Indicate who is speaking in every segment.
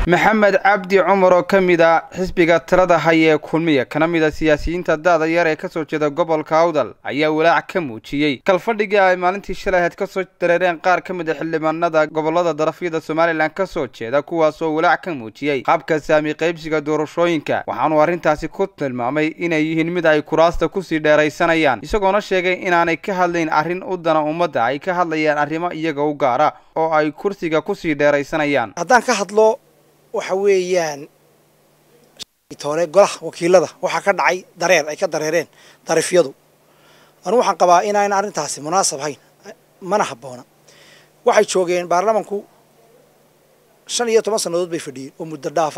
Speaker 1: maxamed cabdi cumar oo ka mid a xisbiga tirada haya ee kulmiya kana mid a siyaasiyiinta da-da yar ee kasoo jeeda gobolka awdal ayaa walaac ka muujiyey kalfadhigii ay maalintii shalay ahayd kasoo dareereen qaar ka mid a xildhibaanada gobolada darafyada somalilan kasoo jeeda kuwaasoo walaac ka muujiyey qaabka saami qaybsiga doorashooyinka waxaanuu arrintaasi ku tilmaamay inay yihiin mid ay kuraasta kusii dheeraysanayaan isagoona sheegay inaanay ka hadlayn arrin u dana ummadda ay ka hadlayaan arrimo iyaga u gaara oo ay kursiga kusii dheeraysanayaan
Speaker 2: haddaan ka hadlo waxa weeyaan hore golaha wakiilada waxaa ka dhacay dareer ay ka dareereen darifyadu anu waxaan qabaa inayna arrintaasi munaasab hayn mana habboona waxay joogeen baarlamanku shan iyo toban sannadood bay fadhiyeen oo muddo dhaafa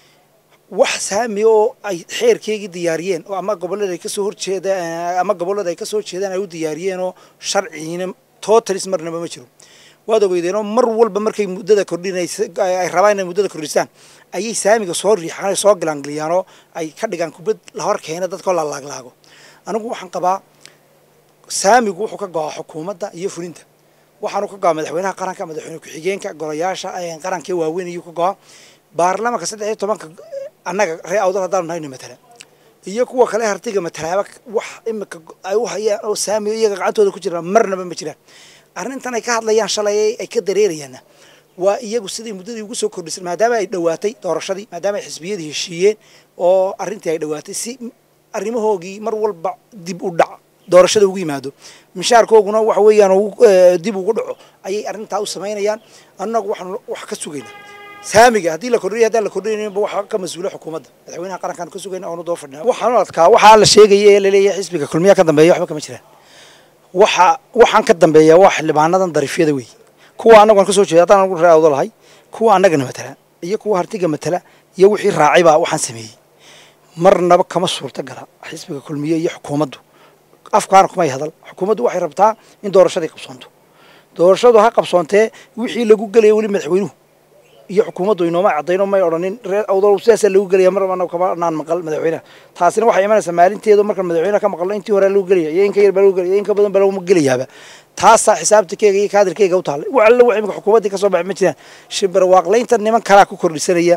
Speaker 2: wax saami oo ay xeerkeygii diyaariyeen oo ama gobollada ay kasoo horjeeda ama gobollada ay kasoo jeedaan ay u diyaariyeen oo sharciina totalis marnaba ma jiro waad ogeydeenoo mar walba markay muddada kordhinaysa ay rabaan inay muddada kordhisaan ayay saamiga soo riixaan soo galaangeliyaanoo ay ka dhigaan kubad la hor keena dadkoo la laaglaago anigu waxaan qabaa saamigu wuxuu ka go-aa xukuumadda iyo fulinta waxaanu ka go-aa madaxweynaha qaranka madaxweyne ku-xigeenka golayaasha qaranka waaweyn ayuu ka go-aa baarlamanka saddex iyo tobanka annaga ree awdal haddaanu nahayna matala iyo kuwa kale hartiga matalaaba wax imika ay u hayaan oo saamiga iyaga gacantooda ku jiraan marnaba ma jiraan arrintan ay ka hadlayaan shalay ay ka dareerayaanna waa iyagu siday muddadii ugu soo kordhisay maadaama ay dhowaatay doorashadii maadaama ay xisbiyadii heshiiyeen oo arrintii ay dhowaatay si arrimahoogii mar walba dib u dhac doorashada ugu yimaado mishaarkooguna waxa weeyaan dib ugu dhaco ayay arrintaa u samaynayaan annagu waxaanu wax ka sugaynaa saamiga haddii la kordhiyo haddaan la kordhinayninba waxa ka mas-uula xukuumadda madaxweynaha qarankaan ka sugayna oonu doo fadhina waxaanu adkaa waxaa la sheegaya ee laleeyahay xisbiga kulmiya ka dambeeya waxba kama jiraan waxa waxaan ka dambeeyaa waa xildhibaanadan darifyada wey kuwa annagoon kasoo jeeda haddaan anagu ree awdo lahay kuwa annagana matala iyo kuwa hartiga matala iyo wixii raacay baa waxaan sameeyey marnaba kama suurta gala xisbiga kulmiye iyo xukuumaddu afkaana kumay hadal xukuumaddu waxay rabtaa in doorashadii qabsoonto doorashadu ha qabsoontee wixii lagu gelaya weli madaxweynuhu iyo xukuumaddu inooma cadayno may odhanin reer awdal sidaasaa lagu gelaya mar annaga kama naan maqal madaxweynaha taasina waxay imanaysaa maalinteedu marka madaxweynaha ka maqalno intii hore lagu gelaya iyo in ka yar baa lagu gelaya in ka badan baa laguma gelayaaba taasaa xisaabtikeyga iyo kaadirkeyga u taallay wax alla wax imika xukuumaddii kasoo baxay ma jiraan shimbirwaaqlaynta niman kalaa ku kordhisanaya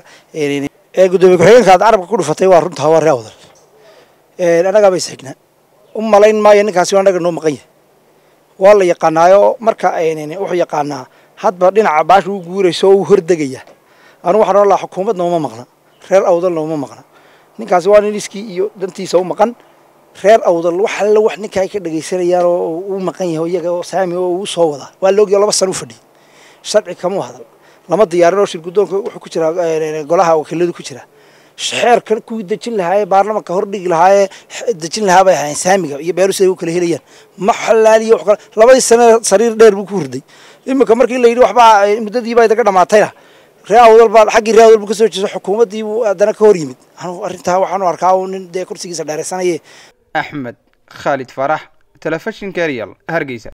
Speaker 2: ee guddoomiye ku-xigeenka aad carabka ku dhufatay waa runtaa waa reer awdal annagaaba isxignaa u malayn maayo ninkaasi annaga noo maqan yahay waa la yaqaanaayo marka wuxuu yaqaanaa hadba dhinaca baasha u guurayso oo u hordegaya anu waxaan ohan lahaa xukuumadna uma maqna reer awdalna uma maqna ninkaasi waa nin iskii iyo dantiisa u maqan reer awdal wax alla wax ninka ay ka dhagaysanayaan oo u maqan yahay iyaga oo saami oo uu soo wadaa waa laogya laba sano u fadhiyay sharci kama hadal lama diyaarin oo shir guddoonka wuxuu ku jiraa golaha wakiiladu ku jira xeerkan kuwii dejin lahaayee baarlamanka hordhigi lahaayee dejin lahaa bay ahaayeen saamiga iyo beeru siday u kala helayaan ma xalaaliyo wax kale labadii sane sariir dheer buu ku hurday iminka markii la yidhi waxbaa muddadiiba idaga dhamaatayna ree awdal baa xaggii ree awdal buu kasoo jeeso xukuumaddii buu haddana ka hor yimid anu arrintaa waxaanu arkaa uu nin dee kursigiisa dheeraysanaye
Speaker 1: axmed khaalid farax telefishinka real hargeysa